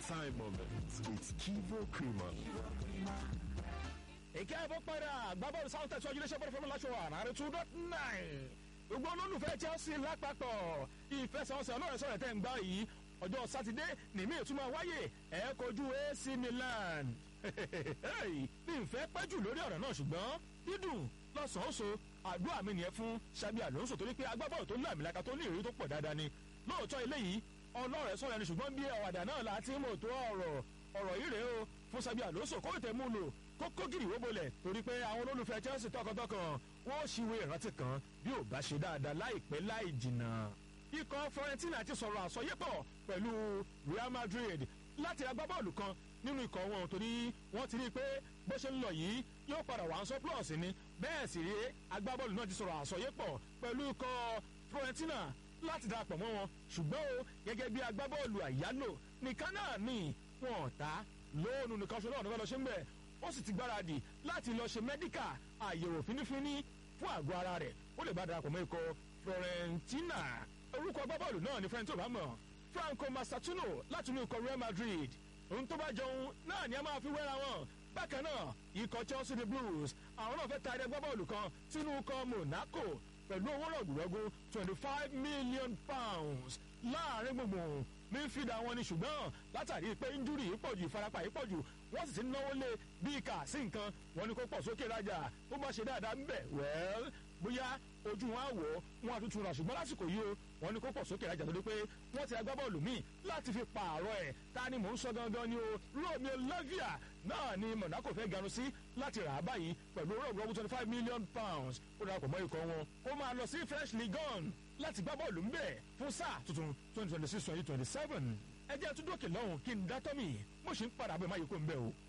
time moments with Kivo Creamer. èké àbọ̀ padà gbábọ́ọ̀lù south tẹ̀sán ojúlẹ̀ṣẹ́ bọ́ọ̀lù fọlọ́ láṣọ àràrẹ two dot nine gbogbo olólùfẹ́ chelsea lápapọ̀ ìfẹsẹ̀wọnsẹ̀ ọlọ́run sọ̀rọ̀ tẹ̀ ń gbá yìí ọjọ́ sátidé nìmí ìtumọ̀ wáyé ẹ̀ kojú ac milan ní ìfẹ́ pẹ́jù lórí ọ̀rọ̀ náà ṣùgbọ́n dídùn lọ́sàn-án so àdúrà mi nìyẹn fún sabi alonso torí pé agbábọ́ọ̀lù tó ní àmìlaka tó ní ìrírí tó pọ̀ dáadáa ni lóòótọ́ eléyìí ọlọ́rẹ̀ sọ̀rọ̀ ẹni ṣùgbọ́n bí ọ̀wàdà náà láti mọ̀ tó ọ̀rọ̀ ọ̀rọ̀ yìí rèé o fún sabi alonso kó tẹ̀ mú lò kókó gìrì wó bolẹ̀ torí pé àwọn olólùfẹ́ chelsea tọkàntọkàn wọ́n ṣìwé ìrántí kan bí ò bá ṣe dáadáa láìpẹ́ láì jìnnà. ikọ̀ florentina ti sọ̀rọ̀ àsọyépọ̀ pẹ̀lú real madrid láti agbábọ́ọ̀lù kan nínú ikọ̀ wọn torí wọ́n ti rí i pé bó ṣe ń lọ yìí yóò padà wà ń sọ plus ni bẹ́ẹ̀ sì rí agbábọ́ọ̀lù náà ti sọ̀rọ̀ àsọyépọ̀ pẹ̀lú ikọ̀ florentina láti darapọ̀ mọ́ wọn ṣùgbọ́n o gẹ́gẹ́ bí agbábọ́ọ̀lù àyálò nìkan náà ni wọn ò ta lóònù nìkan ṣe náà ní fẹ́ lọ ṣe ń bẹ̀ ó sì ti gbáradì láti lọ ṣe mẹ́díkà àyẹ̀wò fínífíní fún àgọ́ ara rẹ̀ ó lè bá darapọ̀ mọ́ ikọ̀ florentina orúkọ agbábọ́ọ̀lù náà ní fẹ́ntì òbámọ̀ franco masatuno láti inú ikọ̀ real madrid ohun tó bá jọun náà ni a máa fi wẹ́ra wọn bákan náà ikọ̀ chelsea the blues àwọn náà fẹ́ ta ẹ̀rẹ́ agbábọ́ọ̀lù kan sínú ikọ̀ monaco pẹ̀lú owó rọ̀gùrọ̀gù twenty five million pounds láàrin gbùngbùn mífìdá wọn ni ṣùgbọ́n látàrí pé injúrì yìí pọ̀jù ìfarapa yìí pọ̀jù wọ́n sì ti ń náwó lé bí kà sí nǹkan wọn ni kó pọ̀ sókè rajà ó bá ṣe dáadáa ń bẹ̀ wẹ́l bóyá ojú wọn á wọ̀ wọn á tuntun rà ṣùgbọ́n lásìkò yìí o wọn ni kó pọ̀ sókè rajà torí pé wọ́n ti agbábọ́ọ̀lù míì láti fi pààrọ̀ ẹ̀ ta ni mò ń sọ gangan ni o romeo lavia náà ni monaco fẹ́ ganu sí láti rà á báyìí pẹ̀lú rọ̀gbọ̀gbọ̀ twenty five million pounds ó darapọ̀ mọ́ ikọ̀ wọn kó máa lọ sí fresh league on láti gbá bọ́ọ̀lù ń bẹ̀ fún sáà tuntun twenty twenty six twenty twenty seven ẹ jẹ́ tún dókè lọ́hùn kí n dá tọ́mì mo sì ń padà bẹ́ẹ̀ má yẹ kó ń bẹ̀ o.